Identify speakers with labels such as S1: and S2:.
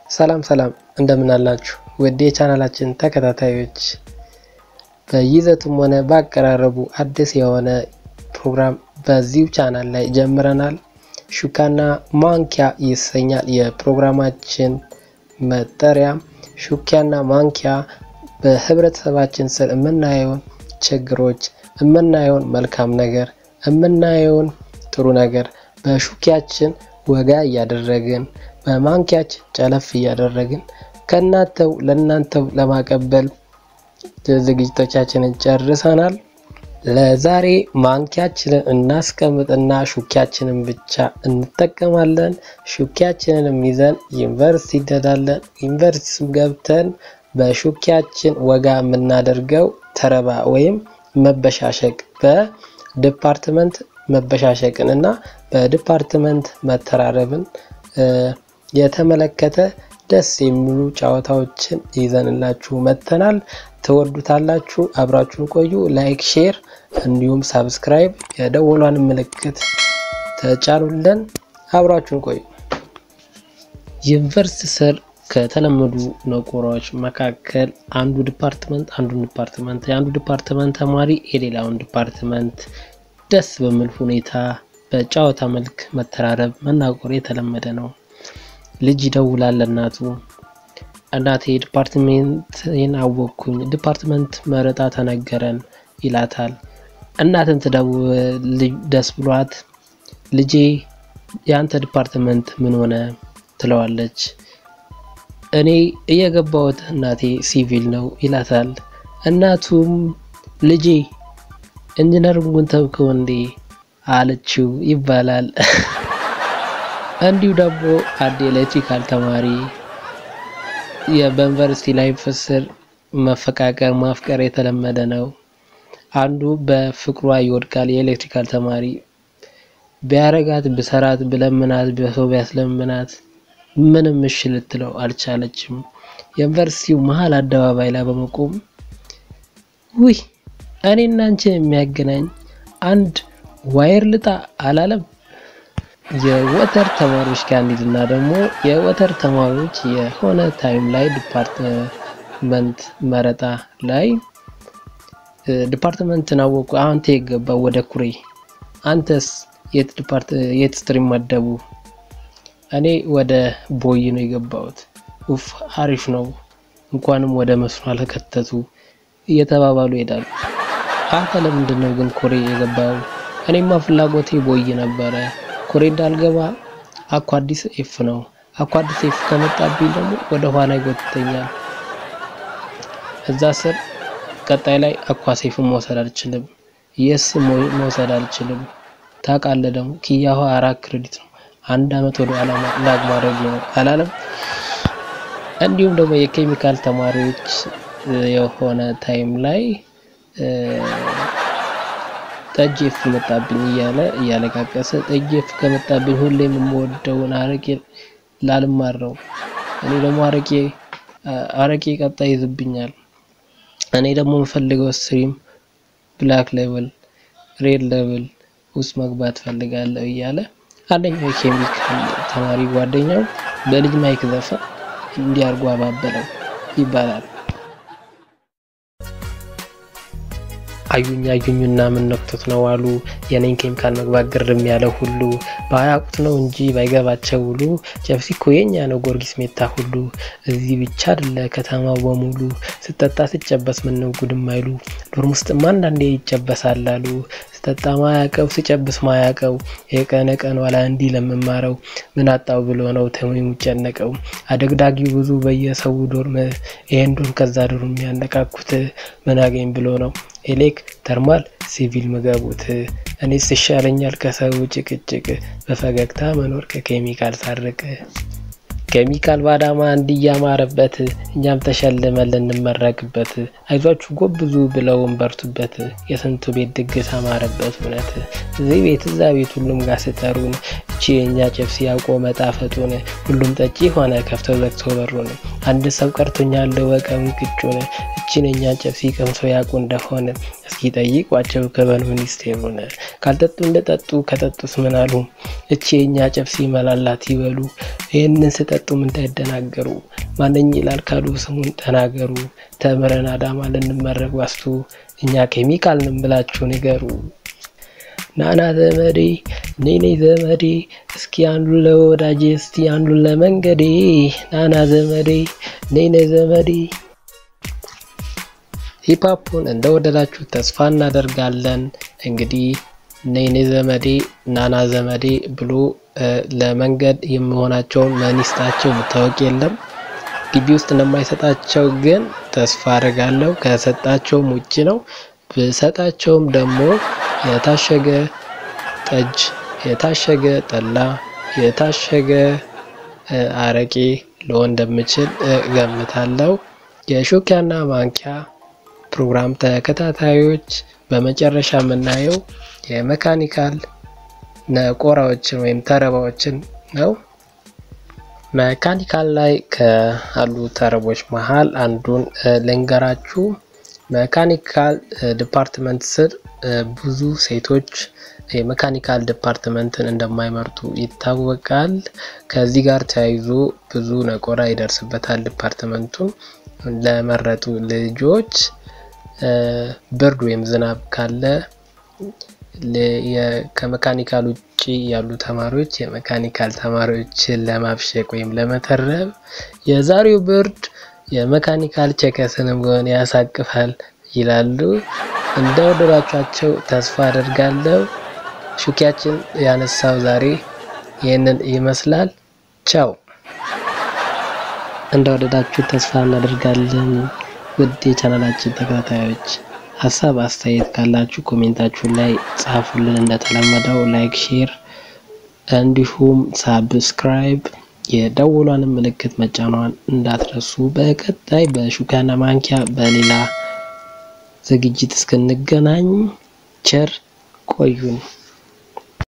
S1: ሰላም ሰላም እንደምን አላችሁ ውድ የቻናላችን ተከታታዮች፣ በይዘቱም ሆነ በአቀራረቡ አዲስ የሆነ ፕሮግራም በዚሁ ቻናል ላይ ጀምረናል። ሹካና ማንኪያ ይሰኛል የፕሮግራማችን መጠሪያ። ሹኪያና ማንኪያ በህብረተሰባችን ስር የምናየውን ችግሮች፣ የምናየውን መልካም ነገር፣ የምናየውን ጥሩ ነገር በሹኪያችን ወጋ እያደረግን በማንኪያችን ጨለፍ እያደረግን ከእናንተው ለእናንተው ለማቀበል ዝግጅቶቻችንን ጨርሰናል። ለዛሬ ማንኪያችንን እናስቀምጥና ሹኪያችንን ብቻ እንጠቀማለን። ሹኪያችንንም ይዘን ዩኒቨርሲቲ እንሄዳለን። ዩኒቨርሲቲ ገብተን በሹኪያችን ወጋ የምናደርገው ተረባ ወይም መበሻሸቅ በዲፓርትመንት መበሻሸቅን እና በዲፓርትመንት መተራረብን የተመለከተ ደስ የሚሉ ጨዋታዎችን ይዘንላችሁ መጥተናል። ትወዱታላችሁ። አብራችሁን ቆዩ። ላይክ፣ ሼር እንዲሁም ሳብስክራይብ የደወሏን ምልክት ተጫኑልን። አብራችሁን ቆዩ። ዩኒቨርሲቲ ስር ከተለመዱ ነቆራዎች መካከል አንዱ ዲፓርትመንት አንዱን ዲፓርትመንት የአንዱ ዲፓርትመንት ተማሪ የሌላውን ዲፓርትመንት ደስ በሚል ሁኔታ በጨዋታ መልክ መተራረብ መናቆር የተለመደ ነው። ልጅ ይደውላል እናቱ እናቴ ዲፓርትሜንትን አወቅኩኝ፣ ዲፓርትመንት መረጣ ተነገረን ይላታል። እናትን ትደውል ደስ ብሏት ልጄ የአንተ ዲፓርትመንት ምን ሆነ ትለዋለች። እኔ እየገባሁት እናቴ ሲቪል ነው ይላታል። እናቱም ልጄ ኢንጂነሪንጉን ተውከው እንዴ አለችው ይባላል። እንዲሁ ደግሞ አንድ ኤሌክትሪካል ተማሪ በዩኒቨርሲቲ ላይፍ ስር መፈቃቀር ማፍቀር የተለመደ ነው። አንዱ በፍቅሯ ይወድቃል። የኤሌክትሪካል ተማሪ ቢያረጋት ብሰራት ብለምናት በሰው ቢያስለምናት ምንም እሺ ልትለው አልቻለችም። የዩኒቨርሲቲው መሀል አደባባይ ላይ በመቆም ውይ እኔና አንቺን የሚያገናኝ አንድ ዋየር ልጣ አላለም። የወተር ተማሪዎች ጋር እንሂድና ደግሞ የወተር ተማሪዎች የሆነ ታይም ላይ ዲፓርትመንት መረጣ ላይ ዲፓርትመንትን አወቁ። አንተ የገባው ወደ ኩሬ፣ አንተስ የት ዲፓርት የት ስትሪም መደቡ? እኔ ወደ ቦይ ነው የገባሁት። ኡፍ አሪፍ ነው፣ እንኳንም ወደ መስኖ አልከተቱ እየተባባሉ ይሄዳሉ። አንተ ለምንድን ነው ግን ኮሬ የገባው? እኔማ ፍላጎቴ ቦይ ነበረ። ኮሬ እንዳልገባ አኳ አዲስ ኤፍ ነው። አኳ አዲስ ኤፍ ከመጣብኝ ደግሞ ወደ ኋላ ይጎትተኛል። እዛ ስር ቀጣይ ላይ አኳ ሴፍን መውሰድ አልችልም፣ የስ መውሰድ አልችልም። ታውቃለህ ደግሞ ኪያሁ አራት ክሬዲት ነው። አንድ አመት ወደ ኋላ ላግ ማድረግ ነው አላለም። እንዲሁም ደግሞ የኬሚካል ተማሪዎች የሆነ ታይም ላይ ጠጅ ኤፍ መጣብኝ እያለ እያለቃቀሰ ጠጅ ኤፍ ከመጣብኝ ሁሌም የምወደውን አረቄ ላልማር ነው። እኔ ደግሞ አረቄ አረቄ ቀጣይ ይዝብኛል። እኔ ደግሞ የምፈልገው ስትሪም ብላክ ሌቭል ሬድ ሌቭል ውስጥ መግባት ፈልጋለሁ እያለ አንደኛው የኬሚካል ተማሪ ጓደኛው በልጅ ማይክ ዘፈን እንዲያርጉ አባበለው ይባላል። አዩኝ አዩኝና ምን ነክቶት ነው አሉ የኔን ኬሚካል መግባት ግርም ያለ ሁሉ ባያውቁት ነው እንጂ ባይገባቸው ሁሉ ጨብሲ እኮ የኛ ነው ጊዮርጊስ ሜታ ሁሉ እዚህ ብቻ አይደለ ከተማው በሙሉ ስጠጣ ስጨበስ ምነው ጉድም አይሉ ዶርም ውስጥማ አንዳንዴ ይጨበሳል አሉ ስጠጣ ማያቀው ስጨብስ ማያቀው የቀነ ቀን ዋላ እንዲህ ለምማረው ምን አጣው ብሎ ነው ተሙ የሚጨነቀው አደግዳጊው ብዙ በየሰው ዶርም ይሄን ዶርም ከዛ ዶርም የሚያነቃኩት ምን አገኝ ብሎ ነው ኤሌክ ተርማል ሲቪል ምገቡት እኔስ ይሻለኛል ከሰው ጭቅጭቅ በፈገግታ መኖር ከኬሚካል ሳርቅ ኬሚካል ባዳማ እንዲያማረበት እኛም ተሸልመን ልንመረቅበት አይዟችሁ ጎብዙ ብለውን በርቱበት የስንቱ ቤት ድግስ አማረበት እውነት እዚህ ቤት እዛ ቤት ሁሉም ጋር ስጠሩን እቺ የእኛ ጨብሲ ያውቆ መጣፈጡን ሁሉም ጠጪ ሆነ ከፍተው ዘግቶ በሩን አንድ ሰው ቀርቶኛል ወቀም ቅጩን እቺን የእኛን ጨብሲ ቀምሶ ያውቁ እንደሆነ እስኪ ጠይቋቸው ከበን ሚኒስቴሩን ካልጠጡ እንደጠጡ ከጠጡስ ምን አሉ እቺ የእኛ ጨብሲ መላላት ይበሉ ይህንን ስጠጣ ቢመርጡም እንዳይደናገሩ ማነኝ ይላል ካሉ ስሙን ተናገሩ። ተምረን አዳማ ልንመረቅ ዋስቱ እኛ ኬሚካል ንን ብላችሁ ንገሩ። ናና ዘመዴ ኔኔ ዘመዴ እስኪ አንዱን ለወዳጄ እስቲ አንዱን ለመንገዴ ናና ዘመዴ ኔኔ ዘመዴ። ሂፓፑን እንደወደዳችሁ ተስፋ እናደርጋለን። እንግዲህ ኔኔ ዘመዴ ናና ዘመዴ ብሎ ለመንገድ የሚሆናቸውን መኒስታቸው ብታወቅ የለም ግቢ ውስጥ እንደማይሰጣቸው ግን ተስፋ አድርጋለሁ። ከሰጣቸውም ውጭ ነው። ብሰጣቸውም ደግሞ የታሸገ ጠጅ፣ የታሸገ ጠላ፣ የታሸገ አረቄ ልሆን እንደምችል ገምታለሁ። የሾኪያና ማንኪያ ፕሮግራም ተከታታዮች በመጨረሻ የምናየው የመካኒካል ነቆራዎችን ወይም ተረባዎችን ነው። መካኒካል ላይ ካሉ ተረቦች መሀል አንዱን ልንገራችሁ። መካኒካል ዲፓርትመንት ስር ብዙ ሴቶች የመካኒካል ዲፓርትመንትን እንደማይመርጡ ይታወቃል። ከዚህ ጋር ተያይዞ ብዙ ነቆራ ይደርስበታል። ዲፓርትመንቱን ለመረጡ ልጆች ብርድ ወይም ዝናብ ካለ ከመካኒካል ውጭ ያሉ ተማሪዎች የመካኒካል ተማሪዎችን ለማብሸቅ ወይም ለመተረብ የዛሬው ብርድ የመካኒካል ቸከስንም ቢሆን ያሳቅፋል ይላሉ። እንደወደዳችኋቸው ተስፋ አደርጋለሁ። ሹኪያችን ያነሳው ዛሬ ይህንን ይመስላል። ቻው። እንደወደዳችሁ ተስፋ እናደርጋለን። ውድ የቻናላችን ተከታታዮች ሀሳብ አስተያየት ካላችሁ ኮሜንታችሁ ላይ ጻፉልን። እንደተለመደው ላይክ፣ ሼር እንዲሁም ሳብስክራይብ የደወሏን ምልክት መጫኗን እንዳትረሱ። በቀጣይ በሹካና ማንኪያ በሌላ ዝግጅት እስክንገናኝ ቸር ቆዩን።